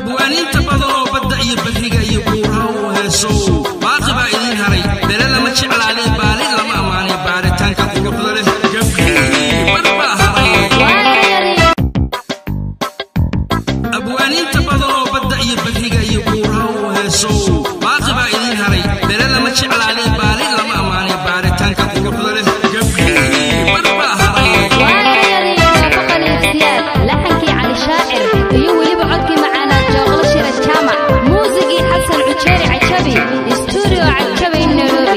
abwaaniinta badan oo badda iyo beriga iyo buuraha u heesow baaqi baa idiin haray bele lama jeclaadee baali lama ammaanay baaritaanka quruxda leh gabdhihii bar baa haray abwaaniinta badan oo badda iyo beriga iyo buuraha u heesow baaqi baa idiin haray bele lama jeclaadee baali lama ammaanay baaritaanka quruxda leh gabdhihii bar baa haray laxankii cali shaacir iyo weliba codkii macaanaa jooqlo shira jaamac muusigii xasan cujeeri cajabi stuudio cajabi nairobi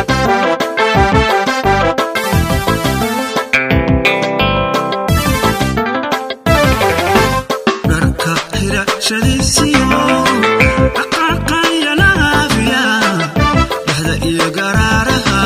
dharka xirashadiisiyo dhaqaaqaya laafiya dhexda iyo garaaraha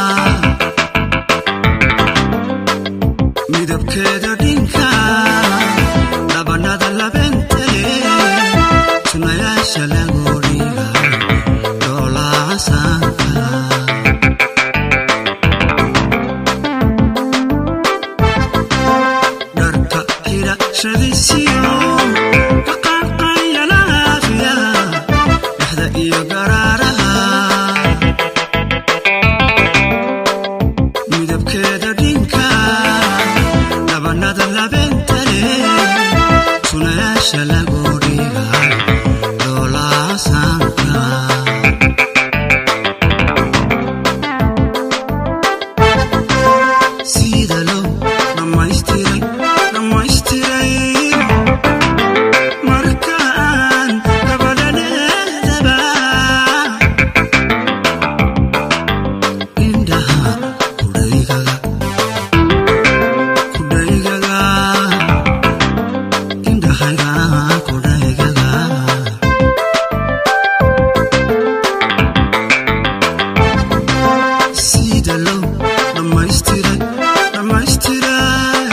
midabkeeda dhinka dhabanada labente sunayaasha lagoodhiga doolaacasaanka dharka xirashadiisiyo dhaqaaqaya laafiya dhexda iyo garaaraha midabkeeda dhinka dhabanada labentale sunayaasha lagoodhiga doolaacasaanka sida loo dhammaystiray dhammaystiray markaan gabadhaneedaba indhaha kudhaygaga kudhaygaga indhahayga kudhaygaga sida loo dhammaystiray dhammaystiray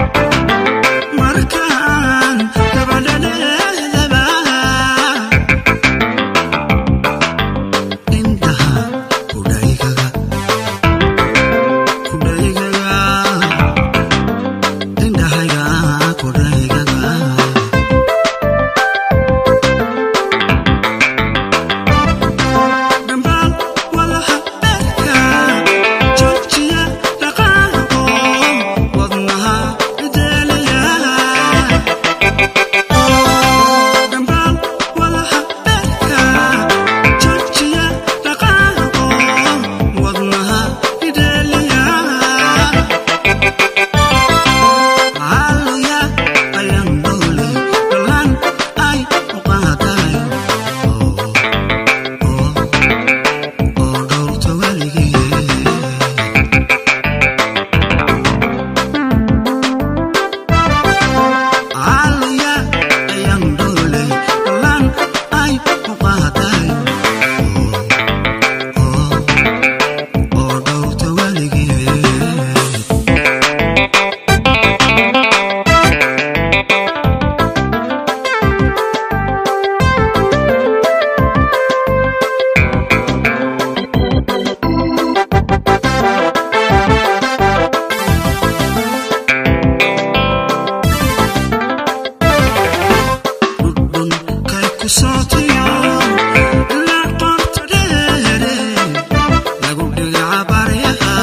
markaan gabadhaneedaba indhaha kudhaygaga kudhaygaga indhahayga kudhaygaga dhambaal walaha beerka joojiya dhaqaaqo wadnaha ideelaya dhambaal walaha beerka joojiya dhaqaaqo wadnaha ideelaya Hallelujah, I am holy, the land I uqaadayo. Oh, oh, oo dhowrta weligee. Hallelujah, I am holy, the land I uqaadayo. Oh, oh, oo dhowrta weligee. dhudhunkay ku sootiyo ilaa qoorta dheere lagu dhigaca baryaha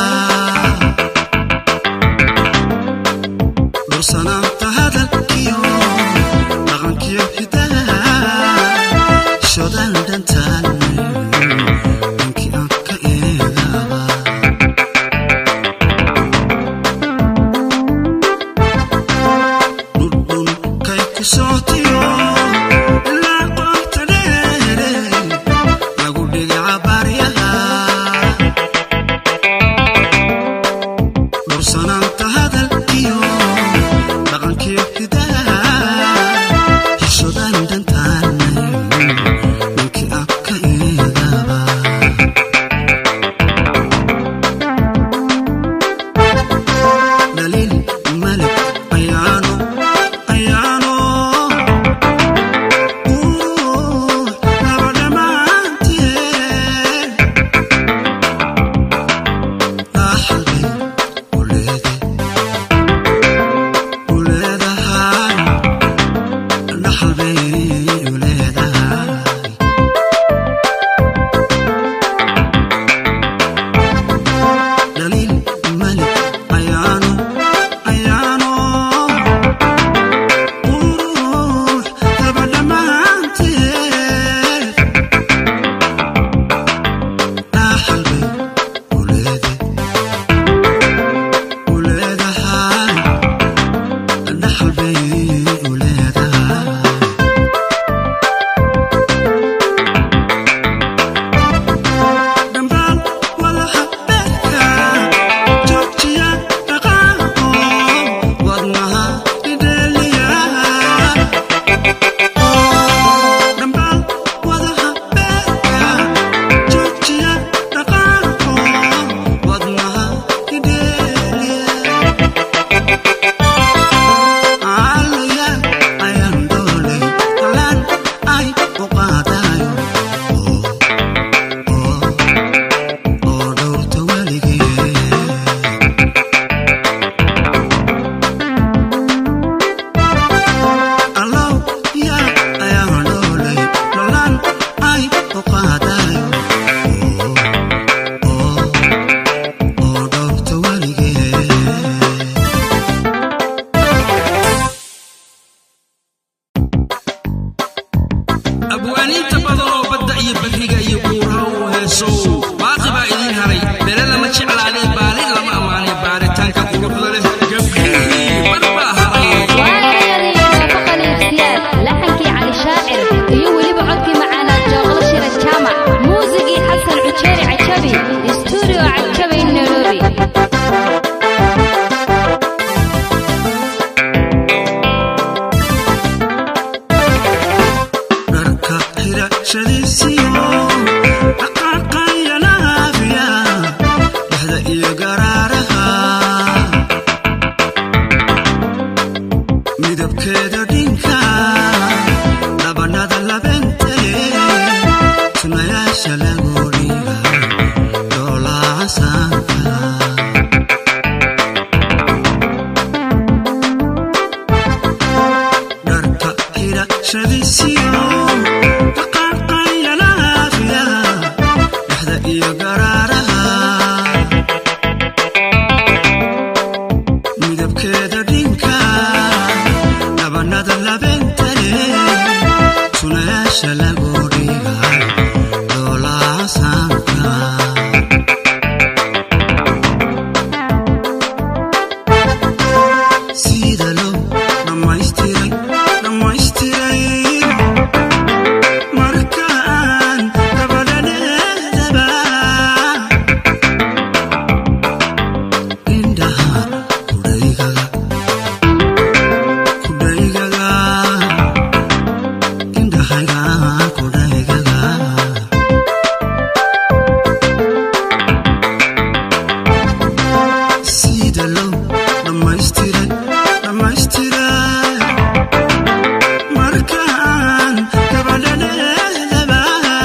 dhursanaanta hadalkiyo dhaqankiyo hidaha shodan dhantaan ninkii aan ka eegaba dhudhunkay ku sootiyo ilaa qoorta dheere lagu dhigaca baryaha dhursanaanta hadalkiyo dhaqankiyo hidaha hishodan dhantaanay ninkii aan ka eegaba dhaliil malik ayaano ayaano uu laba dhammaanteen dhaxalbay u leede u leedahay dhaxalbay u midabkeeda dhinka dhabanada labente sunayaasha lagu dhiga doolaacasaanka dharka xidhashadiisiyo dhaqaaqaylalaafya dhexda iyo garaaraha midabkeeda dhinka dhabanada labentale sunayaasha lagu dhiga doolaacasaanka sida loo dhammaystiray dhammaystiray markaan gabadhaneedaba indhaha kudhaygaga kudhaygaga indhahayga kudhaygaga sida loo dhammaystiray dhammaystiray markaan gabadhaneedaba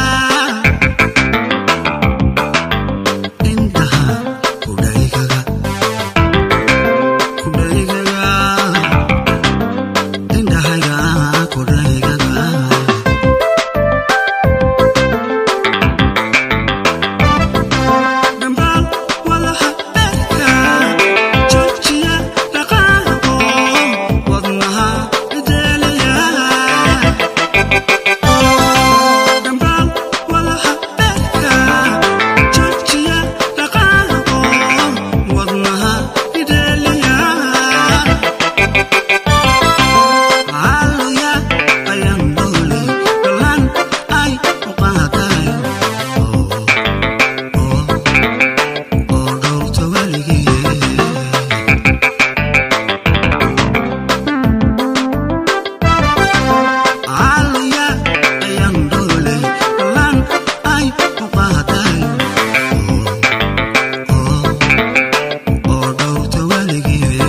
indhaha kudhaygaga kudhaygaga indhahayga kudhaygaga dhambaal walaha beerka joojiya dhaqaaqo wadnaha ideelaya dhambaal walaha beerka joojiya dhaqaaqo wadnaha ideelaya Hallelujah, ayang dole, dalan ay uqaadayo. Oh, oh, oh, dhowrta weligee. Hallelujah, ayang dole, dalan ay uqaadayo. Oh, oh, oh, dhowrta weligee.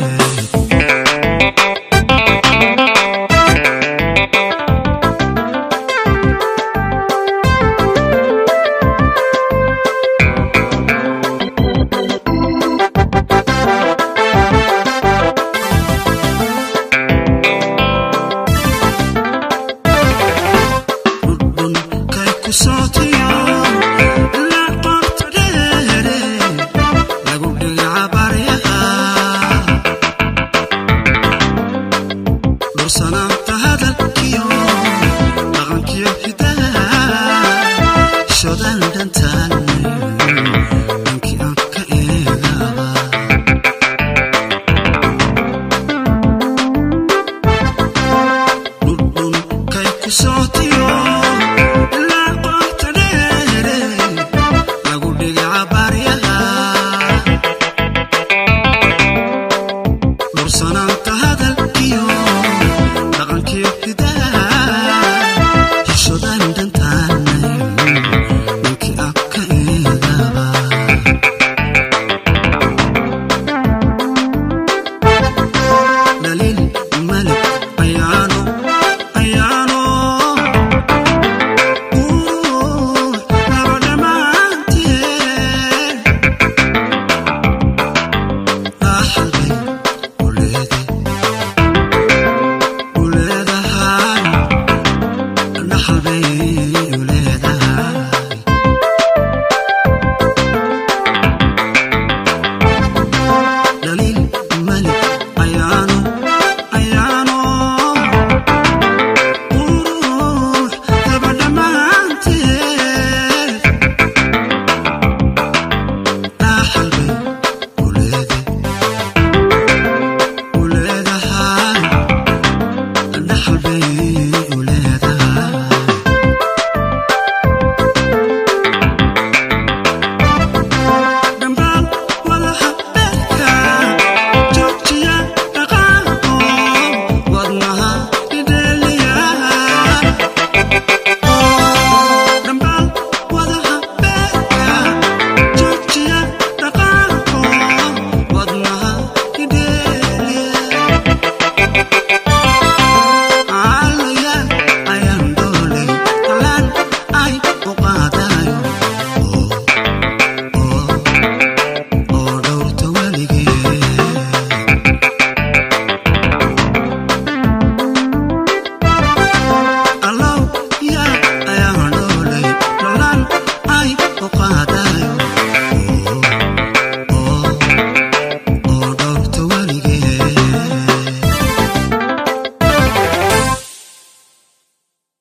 dhudhun kay ku sootiyo ilaa qoorta dheere lagu dhigaca baryaha dhursanaan